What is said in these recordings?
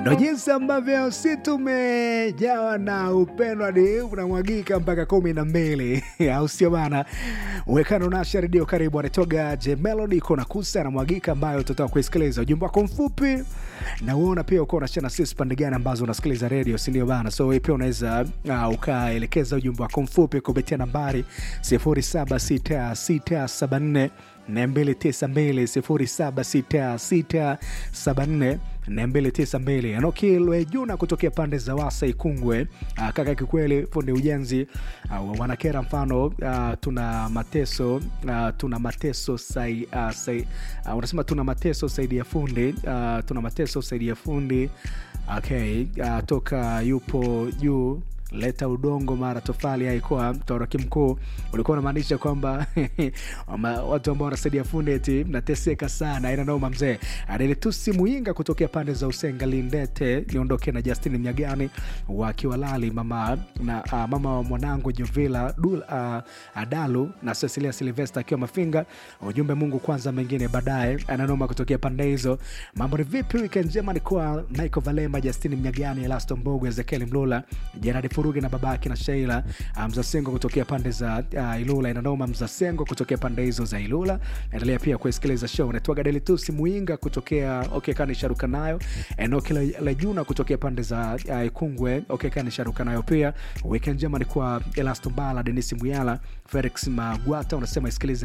ndo jinsi ambavyo si tumejawa na upendo hadi unamwagika mpaka kumi na mbili au sio bana? Uwekano nasha redio karibu, anatoga J Melody iko na kusa anamwagika, ambayo tutatoka kuisikiliza ujumbe wako mfupi na uona pia uko unashana sisi pande gani ambazo unasikiliza redio, si ndio bana? So wewe pia unaweza uh, ukaelekeza ujumbe wako mfupi kupitia nambari 076674 292 076674 Enoki Lwejuna kutokea pande za Wasa Ikungwe. Uh, kaka kikweli fundi ujenzi uh, wanakera mfano uh, tuna mateso uh, tuna mateso sai, uh, sai, uh, unasema tuna mateso saidi ya fundi uh, tuna mateso saidi ya fundi okay, uh, toka yupo juu leta udongo mara tofali haikuwa mtoroki mkuu ulikuwa unamaanisha kwamba watu ambao wanasaidia fundi eti mnateseka sana ina noma mzee adelitusi muinga kutokea pande za usenga lindete niondoke na justin mnyagani wakiwalali mama na uh, mama wa mwanangu jovila Dul, uh, adalu na cecilia silvesta akiwa mafinga ujumbe mungu kwanza mengine baadaye ananoma kutokea pande hizo mambo ni vipi wikend njema ni kwa michael valema justin mnyagani elasto mbogo ezekiel mlula jeradi furugi na babake na sheila mzasengo kutokea pande za uh, ilula inanoma mzasengo kutokea pande hizo za ilula endelea pia kusikiliza show naitwaga delitusi muinga kutokea okay, kani sharuka nayo enoki lejuna kutokea pande za uh, ikungwe okay, kani sharuka nayo pia weekend njema ni kwa elasto mbala denis muyala felix magwata unasema isikilize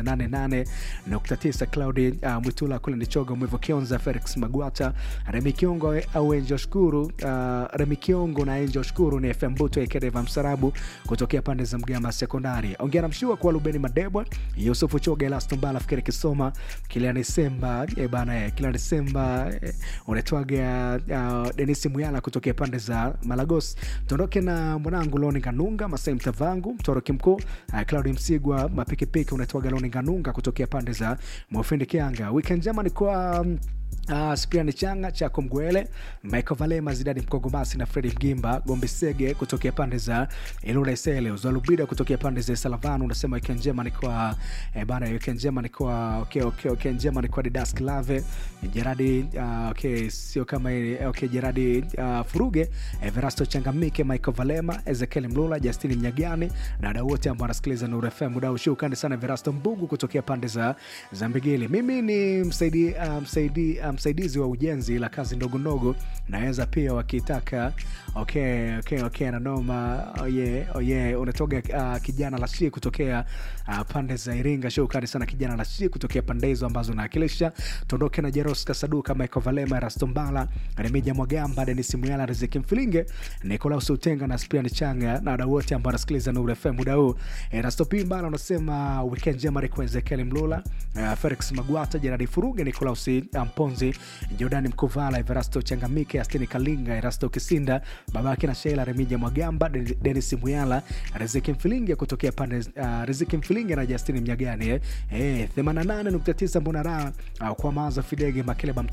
88.9 claudi uh, mwitula kule nichoga mwivo kionza felix magwata remi kiongo au enjo shukuru uh, remi kiongo na enjo shukuru ni fm buto ekedeva msarabu kutokea pande za mgama sekondari ongea na mshua kuwa lubeni madebwa yusufu choga elasto mbala fikiri kisoma kiliani semba e bana kiliani semba e, unaitwaga uh, denisi muyala kutokea pande za malagos tuondoke na mwanangu loni kanunga masai mtavangu mtoroki mkuu uh, claudi msigwa mapikipiki unaitwaga loni kanunga kutokea pande za mwafindi kianga wikend njema ni kwa um, Uh, spiani changa chako mgwele michael valema zidadi mkogomasi na fredi mgimba gombe sege kutokea pande za ilula isele uzalubida kutokea pande za salavan unasema wiki njema ni kwa eh, bana wiki njema ni kwa okay, okay, okay, njema ni kwa didas klave jeradi uh, okay, sio kama ile okay, jeradi uh, furuge everasto changamike michael valema ezekiel mlula justini mnyagani na wadau wote ambao wanasikiliza nuru fm muda ushukani sana everasto mbugu kutokea pande za za mbigili mimi ni msaidi, uh, msaidi uh, msaidizi wa ujenzi la kazi ndogo ndogo naweza pia wakitaka okay, okay, okay, nanoma oye oh yeah, unatoga uh, kijana la shi kutokea uh, pande za iringa shukrani sana kijana la shi kutokea pande hizo ambazo naakilisha tuondoke na jeros kasaduka michael valema rastombala remija mwagamba denis muyala riziki mfilinge nikolaus utenga na spian changa na wadau wote ambao wanasikiliza nuru fm muda huu e, rastopimbana unasema weekend njema rikwa ezekiel mlula uh, felix magwata jeradi furuge nikolaus mponzi jordani mkuvala everasto changamike astini kalinga erasto kisinda babake na sheila remija mwagamba denis muyala riziki mfilinge kutokea pande uh, riziki mfilinge na justini mnyagani eh. eh, 88.9 mbona raha uh, kwa maza fidege makeleba